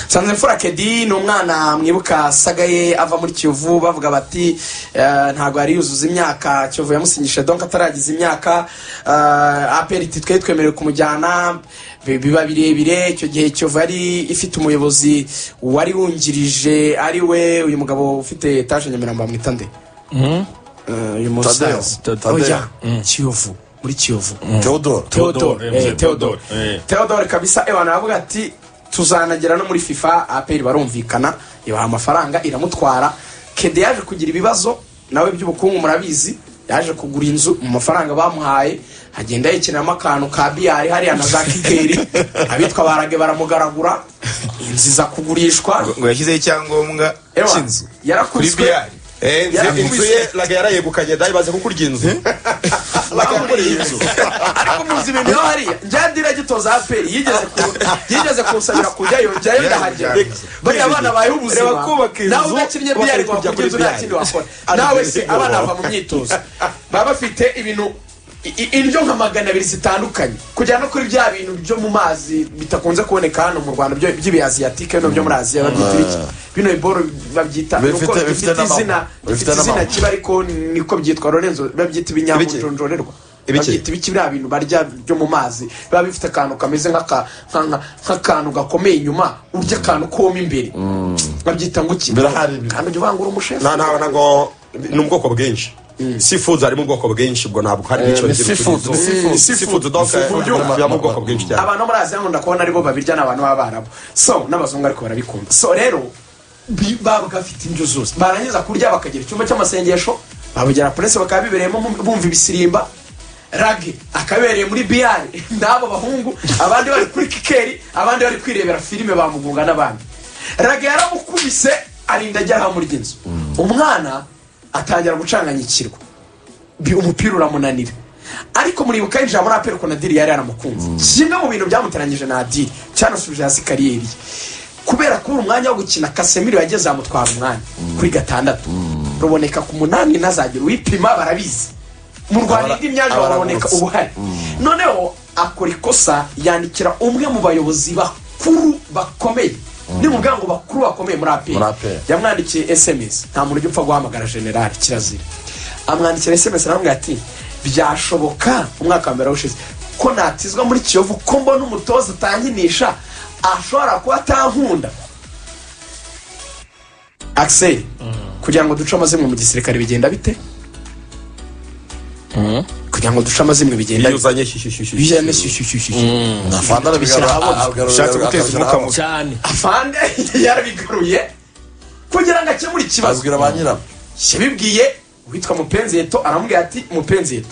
nsanzimfura kedi ni umwana mwibuka sagaye ava muri kiyovu bavuga bati eh, ntabwo yari yuzuza imyaka kiyovu yamusinyishije donka ataragiza imyaka eh, aperiti twari twemerewe kumujyana bi- biba birebire icyo gihe kiyovu yari ifite umuyobozi wari wungirije ari we uyu mugabo ufite etaje nyamirambo bamwita nde Eh, uyu Tadeo. musaza Tadeo. oya kiyovu muri kiyovu Theodore Theodore Theodore, eh, Theodore eh. Theodore kabisa ewana aravuga ati tuzanagera no muri FIFA APR barumvikana ibaha amafaranga iramutwara Kede yaje kugira ibibazo nawe by'ubukungu murabizi yaje kugura inzu mu mafaranga bamuhaye agenda yikiniramo akantu ka biyari hariya na za kikeri abitwa barage baramugaragura inzu iza kugurishwa ngo yashyizeho icyangombwa Ewa, cy'inzu kuri yarakubiswe. biyari Eh, nze Yarakubiswe. inzu ye laga yarayegukanye dayi baze kukurya inzu laga yakuriye inzu ariko muzi ibintu yo hariya njya diragitoza aperi yigeze ku- yigeze kunsabira kujyayo njyayo ndahagera Reka, bariya abana bayeho ubuzima reba kubaka inzu, nawe udakinnye bakajya biyari ngo kurya bakujye inzu kuri nta biyari. kindi wakora Ari nawe byiza se ibyo abana waba. bava mu myitozo baba bafite ibintu i- i- indyo nka magana abiri zitandukanye kujyana no kuri bya bintu byo mu mazi bitakunze kuboneka hano mu rwanda byo- by'ibiyaziyatike no byo muri aziya babyita ibiki bino iboro babyita Bifite- nuko bifite bifite n'amahwa. izina Bifite bifite izina n'amahwa. kiba ariko niko byitwa lorenzo babyita Ibiki? ibinyamujonjo birorerwa Ibiki? babyita ibiki biriya bintu barya byo mu mazi biba bifite akantu kameze nk'aka- nka- nka- nk'akantu gakomeye inyuma urya akantu koma imbere babyita ngo iki Birahari ibi. kandi ujya uvangura umusheri nta nta ntabwo ni ubwoko bwinshi sifudu harimo ubwoko bwinshi ubwo ntabwo hari n'icyo ni ngira seafood, kuri ni izo. seafood. Ni seafood donc Seafood. biba mu bwoko bwinshi cyane abantu bo muri aziya nkunda kubona aribo babirya ni abantu b'abarabu so n'abazungu ariko barabikunda so rero bi- baba bafite indyo zose barangiza kurya bakagira icyumba cy'amasengesho babugera purese bakaba bibereyemo bum- bumva ibisirimba rage akabereye muri biyari n'abo bahungu abandi bari kuri kikeri abandi bari kwirebera filime bamugunga n'abandi rage yaramukubise arinda ajya aha muri inzu umwana atangira gucanganyikirwa bi- umupira uramunanira ariko muribuka yinjira muri aperi ukuntu adiri yari yaramukunze kimwe mu bintu byamuteranyije na adiri cyanasubije hasi kariyeri ye kubera kubura umwanya wo gukina kasemiro yageze amutwara umwanya kuri gatandatu ruboneka ku munani nazagira uwipima barabizi mu rwanda Abara- indi myanya baraboneka abaragurutse. ubuhari noneho akora ikosa yandikira umwe mu bayobozi bakuru bakomeye ni mu bwango bakuru bakomeye muri aperi Muri APR. yamwandikiye esemesi nta muntu ujya upfa guhamagara generali kirazira amwandikira esemesi aramubwira ati byashoboka umwaka wa mbere ushize ko natizwa muri kiyovu ko mbona umutoza utankinisha ashobora kuba atankunda akiseri kugira ngo duce amazimwe mu gisirikare bigenda bite kugira ngo duce amazimwe bigenda iyo bite uzanye shishishishi bijyane shyushyushyushyu afande arabishyira ahabona ushatse guteza umwuka mubi cyane afande yarabigaruye kugira ngo akemure ikibazo azwira ba nyirabo yabibwiye uwitwa mupenzi yeto aramubwira ati mupenzi yeto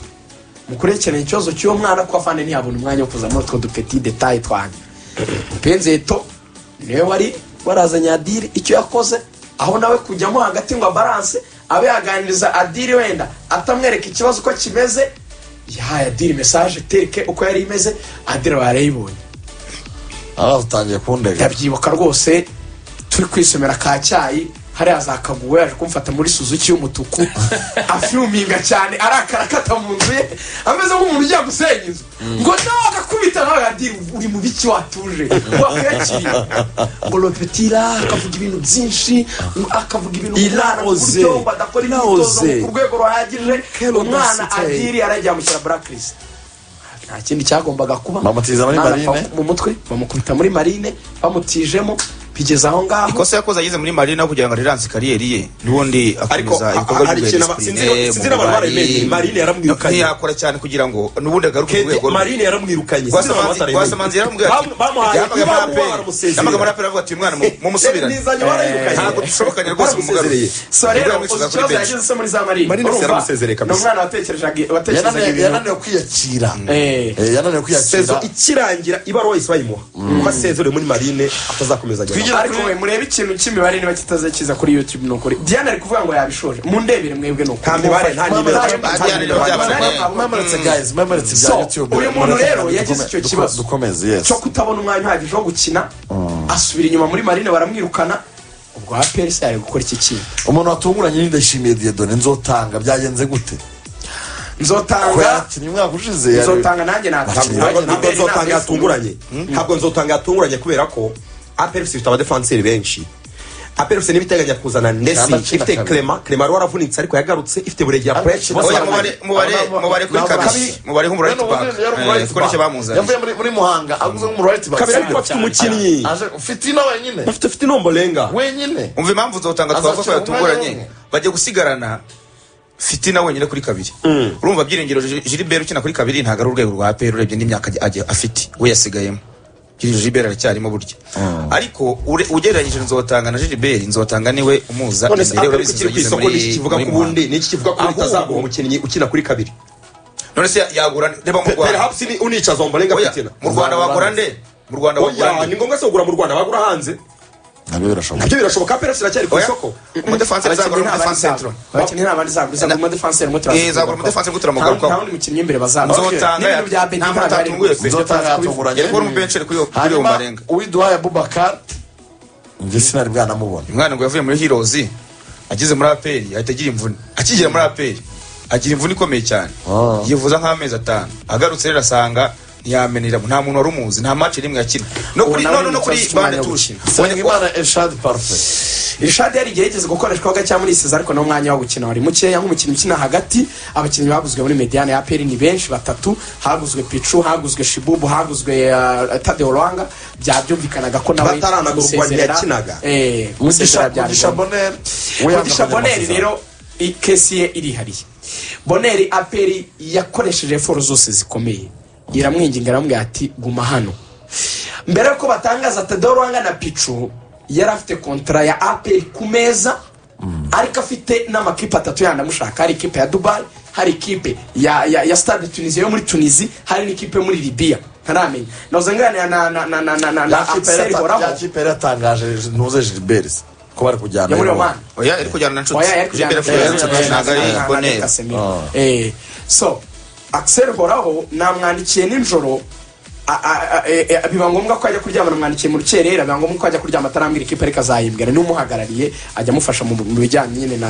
mukurikirana ikibazo cy'uwo mwana ko afande ntiyabona umwanya wo kuza muri utwo dupeti detaye twanyu mupenzi yeto niwe wari warazanye adiri icyo yakoze aho nawe kujyamo hagati ngo abaranse abe yaganiriza adiri wenda atamwereka ikibazo uko kimeze yahaye adiri mesaje tereke uko yari imeze adiri barayibonye aratangiye kundega ndabyibuka rwose turi kwisomera ka cyayi hariya za kaguwe yaje kumfata muri suzuki y'umutuku afyuminga cyane arakara akata mu nzu ye ameze nk'umuntu ugiye gusenya inzu ngo nawe agakubita nawe adiri uri mu biki watuje wakuyakiriye ngo lopetira akavuga ibintu byinshi akavuga ibintu Iraoze. uburyo badakora imyitozo Iraoze. ku rwego ruhagije umwana audacity. adiri yarajyamukira blacklist nta kindi cyagombaga kuba Bamutiza muri Mwana marine. apfa mu mutwe bamukubita muri marine bamutijemo bigeze aho ngaho ikosa yakoze ageze muri marina kugira ngo ariranse kariyeri ye n'ubundi Ariko, akomeza a- ibikorwa hari ikintu aba- sinzi- sinzi n'abantu baremeye, Marine yaramwirukanye. ntiyakora cyane kugira ngo n'ubundi agaruke ku rwego rwe marine yaramwirukanye rwasamanzi yaramubwira ati- bamuhaye yamaga muri APR. yamaga muri baramusezerera apera avuga ati uyu mwana mu- mumusubirane nizanye warayirukanye ntabwo dushobokanye rwose mu mugabo Baramusezereye. so rero yamwicuza uzi kuri ikibazo benshi yageze muri za marine Marine urumva? yaramusezereye ni kabisa. umwana watekerezaga watekerezaga yananiwe ibintu yananiwe kwiyakira Eh. Eh, yananiwe kwiyakira sezo ikirangira ibaruwa yahise bayimuha kuko asezerewe muri marine atazakomeza agenda Twigire- ariko we murebe ikintu cy'imibare niba kitaze kiza kuri youtube ni ukuri diane ari kuvuga ngo yabishoje mundebere mwebwe ni ukuri Nta mibare, nta nimero. Nta nimero memoritse guys memoritse So, bya youtube uyu muntu Memoritse, rero dukomeze- yagize icyo duko- kibazo. dukomeze yes cyo kutabona umwanya uhagije wo gukina asubira inyuma muri marine baramwirukana ubwo aperi se yari gukora iki kintu umuntu watunguranye ni ndashimiye diyedone nzotanga byagenze gute ko nzotanga yakinnye umwaka ushize yari- nzotanga nanjye natanga ntabwo ntabwo nzotanga yatunguranye ntabwo nzotanga yatunguranye kubera ko aperusi ifite abadefanseri benshi aperusi niba iteganya kuzana ndesi Cyangwa cumi na ifite kabiri. clema clema wari waravunitse ariko yagarutse ifite buregi ya Cyangwa pureshi cumi na bose kabiri. bambaye mubare mubare kuri kabiri mubare nk'umurayiti baka kuko nicyo bamuzanye yavuye muri- muri muhanga aguze nk'umurayiti baka kabiri ariko bafite umukinnyi ufite ino wenyine bafite afite inombo renga wenyine umva impamvu zotanga twavuga ko Azacira umwanya yatunguranye umwe. bajya gusigarana fitina wenyine kuri kabiri urumva byiringiro Ji- Gilbert ukina kuri kabiri ntabwo ari urwego rwa APR urebye n'imyaka agi- agi- afite we yasigayemo Gilbert Gilbert aracyarimo burya ariko ure- ugereranyije nzotanga na Gilbert nzotanga niwe umuza none se imbere aperusi urabizi kiri ku yagize isoko muri- n'iki kivuga muri ku Muhanga. bundi n'iki kivuga ko Ahubwo- utazaguha umukinnyi ukina kuri kabiri none se yagura reba mu Rwanda perhaps ni- unicaza ombo renga Oya, fitina mu Rwanda wagura nde mu Rwanda wagura oya ni nde ngombwa se kugura mu rwanda bagura hanze nabyo birashoboka ibyo birashoboka aperusi iracyari ku Oya, isoko umudefanseri azagura umudefansi central abakinnyi nta bandi zagura izagura umudefansi muti Eh, izagura umudefansi muti nta turamugarukaho. wundi mukinnyi w'imbere bazaba Nzotanga n'ibintu bya ya- Benfica nta mpamvu ntabwo ari atunguye pe. byiza. nzotanga yatunguranye Yari kubona umubenceri kuri uwo kuri uwo hanyuma marenga uwiduhaye abubakar njye sinari bwanamubona umwana ngo yavuye muri hirozi ageze muri aperi ahita agira imvune akigera muri aperi agira imvune ikomeye cyane Ah. yivuza nk'amezi atanu agarutse rero asanga ntiyamenera nta muntu wari umuzi nta match rimwe yakina no Ubu kuri nawe no no- no ni kuri mufasha bande umwanya wo tushi gukina. Nsengimana Eshad Parfait irishadi yari igihe yigeze gukoreshwa gake muri isiza ariko n'umwanya wo gukina wari mukeya nk'umukinnyi ukina hagati abakinnyi baguzwe muri mediyane ya peri ni benshi batatu haguzwe picu haguzwe shibubu haguzwe uh, tadeo rwanga byabyumvikanaga ko nawe Bataranagurwa kumusezerera- ntiyakinaga. eh kumusezerera byari Mugisha ngombwa. Bonel mugisha boneri rero ikesi ye irihariye boneri aperi yakoresheje eforo zose zikomeye iramwinginga aramubwira ati guma hano mbere yuko batangaza tedorwanga na picu yari afite kontara ya aperi ku meza ariko afite n'amakipe atatu yandi amushaka hari ikipe ya dubai hari ikipe ya, ya, ya stade tunisia yo muri tunisi hari n'ikipe yo muri libiya ntaramenya nahoze nganira na na na na na na na Axel Horaho yakipe yari yatangaje ntuze Gilbert ko bari kujyana yo muri i Roma. oman oya ari kujyana na nshuti oya yari kujyana Jibere na Fulgence ntabwo ari na- na- boneri na Casemiro. Ah. Eh, so axel horaho namwandikiye nijoro a- a- a- e- e- biba ngombwa ko ajya kuryama namwandikiye mu rukerera biba ngombwa ko ajya kuryama atarambwira ikipe ariko azayimbwira n'umuhagarariye ajya amufasha mu mu bijyanye nyine na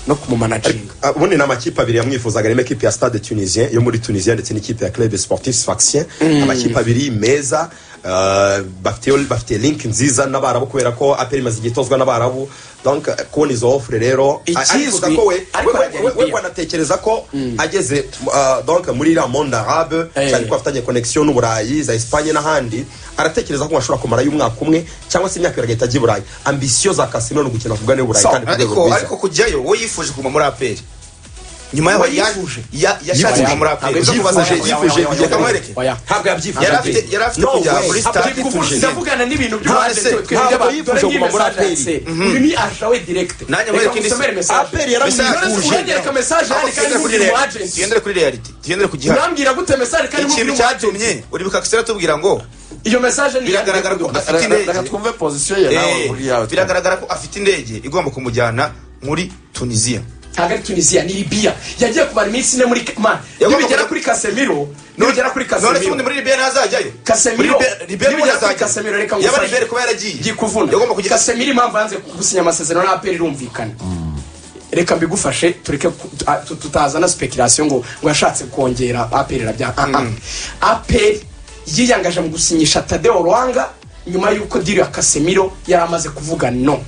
no kumumanaginga Ah, ubundi ni amakipe abiri yamwifuzaga arimo ekipe ya stade tunisien yo muri tunisien ndetse n'ikipe ya club sportif sfaxien amakipe abiri meza ah, bafite bafite link nziza n'abarabu kubera ko aperi imaze igihe itozwa n'abarabu donc eh, kubona izo ofure rero ah, Ikizwi, arifuza ko we- ariko we- we- aragenda we iyo. wanatekereza ko ageze ah, donc muri iriya monde arabe Eh. cyane ko afitanye connection n'uburayi za esipanye n'ahandi aratekereza ko ashobora kumarayo umwaka umwe cyangwa se imyaka ibiri agahita ajya i burayi ambisiyo za kasino ni ugukina ku bwane burayi So, kandi ku rwego ariko rwiza ariko kujyayo we yifuje kuguma muri aperi nyuma We yaho ya- yifuje. ya- yashatse kuguma muri aperi Ntabwo yifuje, yifuje, yifuje, yifuje, yifuje. Kamwereke. oya ntabwo yari yabyifuza afite yari afite No kujya way. muri Ntabwo stade yifuje. tunisien ndavugana n'ibintu Ntabwo se- ntabwo by'abantu yifuje kuguma muri APR. uyu ni aje we direkite Nanjye mwereke indi si- APR yaramwifuje. uranyereka mesaje yandika Tugendere ari kuri mu reality. agenti tugendere kuri reality tugendere ku gihari urambwira gute mesaje kandi mu ikintu umu agenti cyatumye uribuka akisera tubwira ngo iyo mesaje ni biragaragara ko Reka- afite reka- Reka indege twumve position ye nawe Eh, muri yawe biragaragara ko afite indege igomba kumujyana muri tunisiya ntabwo ari tunisiya ni libiya yagiye kumara iminsi ine muri man Yagomba nibigera kujya- kuri kasemiro nibigera kuri none se ubundi kasemiro muri liberi ntazajyayo Casemiro. Nibigera kuri Casemiro, reka yaba ngufashe. liberi kuba yaragiye ngiye kuvuna yagomba kugira kasemiro impamvu yanze gusinya amasezerano na aperi irumvikana reka mbigufashe tureke ku- tu- a- tu- tutazana speculation ngo ngo yashatse kongera aperi irabya Ah, ah. aperi yiyangaje mu gusinyisha tadeo rwanga nyuma y'uko diri ya kasemiro yari amaze kuvuga no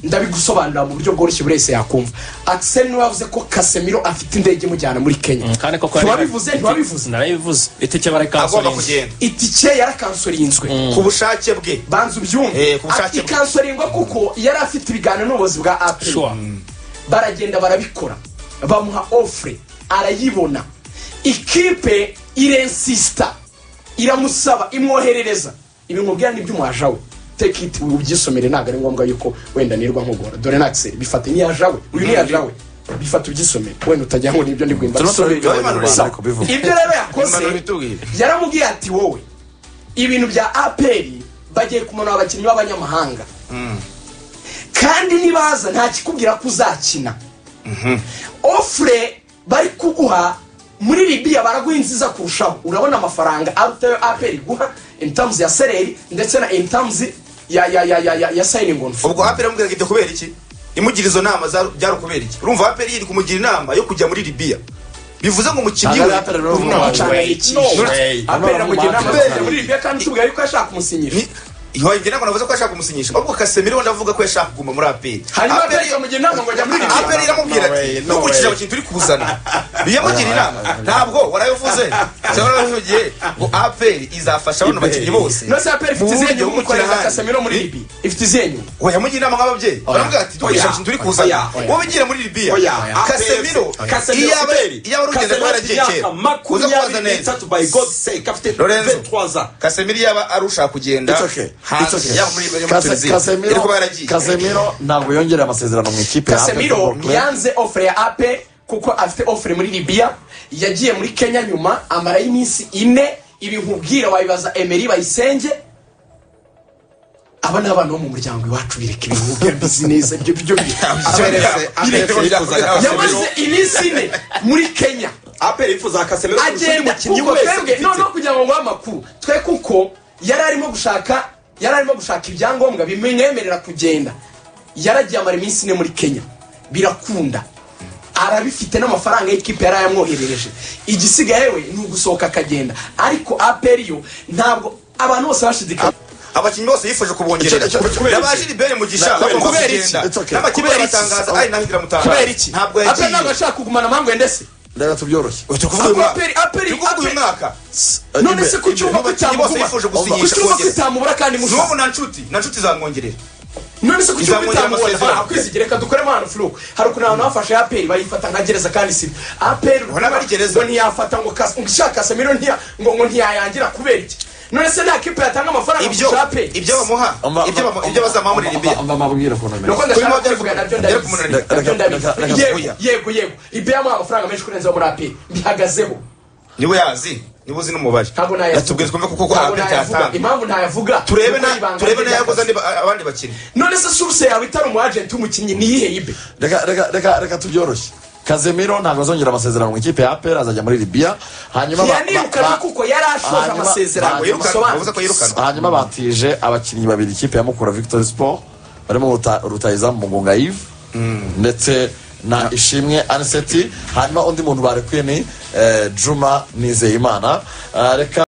ndabigusobanurira mu buryo bworoshye buri wese yakumva axel niwe wavuze ko kasemiro afite indege imujyana muri kenya kandi koko ntiwabivuze ntiwabivuze narabivuze itike agomba barikansoriye kugenda itike yarakansorinswe ku bushake bwe banza ubyumve Eh, ku bushake bwe. ikansoringwa kuko yari afite ibiganiro n'ubuyobozi bwa aperi Sure. baragenda barabikora bamuha ofure arayibona ikipe irensisita iramusaba imwoherereza ibimubwira n'iby'umuhaja we take it ubyisomere ntabwo ari ngombwa yuko wenda nirwa nkugora dore naxe bifata n'iyaja we uyu niyaja we bifata ubyisomere wenda utajya ngo nibyo ndi guhimba Turimo turabiga So, abanyarwanda ariko bivuga. ibyo rero yakoze Impanuro itubwira. yaramubwiye ati wowe ibintu bya aperi bagiye kumanura abakinnyi b'abanyamahanga kandi nibaza nta kikubwira ko uzakina ofure bari kuguha muri libiya baraguha inziza kurushaho urabona amafaranga aruta ayo aperi iguha intamuzi ya sereri ndetse na intamuzi ya ya ya ya ya ya sayiningi onu ubwo aperi amubwiraga ibyo kubera iki imugira izo nama za- byari ukubera iki urumva aperi yiri kumugira inama yo kujya muri libiya bivuze ngo umukinnyi Ntabwo we ari APR rero ubu nta mu mukinnyi Rwanda. we. aperi Hey, amugira inama Hey. muri libiya kandi utubwira yuko ashaka kumusinyisha Ni- nge ntabwo navuze ko yashaka kumusinyisha ahubwo kasemiro ndavuga ko yashaka kuguma muri aperi hanyuma Aperi- ateretsa mu gihe ntabwo ngo ajya muri iri aperi iramubwira No way, ati no ntukurikije way." abakinnyi turi kuzana yamugira inama ntabwo warabivuze cyangwa warabivugiye ngo aperi izafasha bano bakinnyi bose no se aperi ifite mu izihe buryo nyungu bwo gukorera gukina kasamiro muri hanze. libi ifite izihe nyungu Oya yamugira inama nk'ababyeyi baravuga ati dukoresha Oya. abakinnyi turi kuzana Oya, oya. wowe ugira muri libiya Oya. kasemiro Casemiro, iyo aba Aperi. iyo aba urugendo Casemiro rwari afite imyaka agiye uza kubaza makumyabiri neza n'itatu by god sake afite Lorenzo. 23 ans kasemiro yaba ari ushaka kugenda It's okay. It's okay. hanze yaba muri muri Kase- Tuniziya Casemiro- yari kuba yaragiye Casemiro ntabwo yongereye amasezerano mu ikipe ya Apple kasemiro Football Club. ntiyanze ofure ya ape kuko afite ofure muri libiya yagiye muri kenya nyuma amarayo iminsi ine ibi nkubwira wabibaza emeri bayisenge aba ni abana bo mu muryango iwacu bireka ibintu nkubwira bizinesi ibyo byo Biretse- biretse bifuzaga yamaze iminsi ine muri kenya aperi yifuza kasemiro kurusha undi agenda mukinnyi kuko wese twebwe dufite. noneho kugira ngo nguhe amakuru twe kuko yari arimo gushaka yari arimo gushaka ibyangombwa bimwemerera kugenda yaragiye amara iminsi ine muri kenya birakunda arabifite n'amafaranga y'ikipe yari yamwoherereje igisigaye we ni ugusohoka akagenda ariko aperi yo ntabwo abantu bose bashidikanya abakinnyi bose yifuje kubongerera Icyo- icyo- icyo- kubera n'abaje libere mugisha Kubera bagomba iki? kugenda It's okay. n'abakinnyi Kubera iki? batangaza ari naho inzira mutanga kubera iki ntabwo aperi yagiye ntabwo ashaka kugumana amangwe ndetse reka tubyoroshye Oya, turi kuvuga uyu mwaka. Aperi- Aperi- Turi kuvuga uyu Aperi- mwaka none Ibe- se ku cyuma ko Abakinnyi bose cyamuguma yifuje ku gusinyisha cyuma ko kongera. itamubura kandi mushaka n'ubu nta nshuti nta nshuti zamwongerera none se kuki Izamurira bitamubona amasezerano. akwizigire reka dukoremo ahantu fuluku hari ukuntu abantu bafashe aperi bayifata nka gereza kandi si aperi Ubona bari gereza. ngo ntiyafata ngo kas- ngo ishaka kasamiro ntiya- ngo ngo ntiyayangira kubera iki none se nta kipe yatanga amafaranga ibyo kurusha aperi ibyo bamuha Amba- ibyo bamu- amba- ibyo bazamuha muri amba- libiya amba- ambabwira ukuntu ameze. nuko Kuri ndashaka mabya kubivuga nabyo reka- reka ndabizi umunaniro. nabyo Reka- ndabizi reka- reka- yego oya. yego yego ibyo yamuha amafaranga menshi kurenza yo muri aperi mbihagazeho niwe yazi niwe uzi n'umubare ntabwo nayavuga yatubwiye twumve kuko ko Ntabwo aperi nayavuga. cyatanzwe impamvu ntayavuga turebe Nuko na ibanga turebe rye n'ayaguze ryakaze. andi ba- abandi bakinnyi none se suruse yawe itari umu agenti w'umukinnyi ni iyihe yibe reka reka reka reka tubyoroshye kazemiro ntabwo azongera amasezerano mu ikipe ya apel azajya muri libiya hanyuma ba- yanirukana ba- kuko yari ashoje hanyuma- amasezerano hanyuma- Yirukanwa, bisobanutse. bavuze ko yirukanwa hanyuma batije abakinnyi babiri ikipe ya mukura victory sport barimo Ruta- rutayizamu mugunga yves ndetse na ishimwe aniseti hanyuma undi muntu barekuye ni eh, juma nizeyimana Eh, reka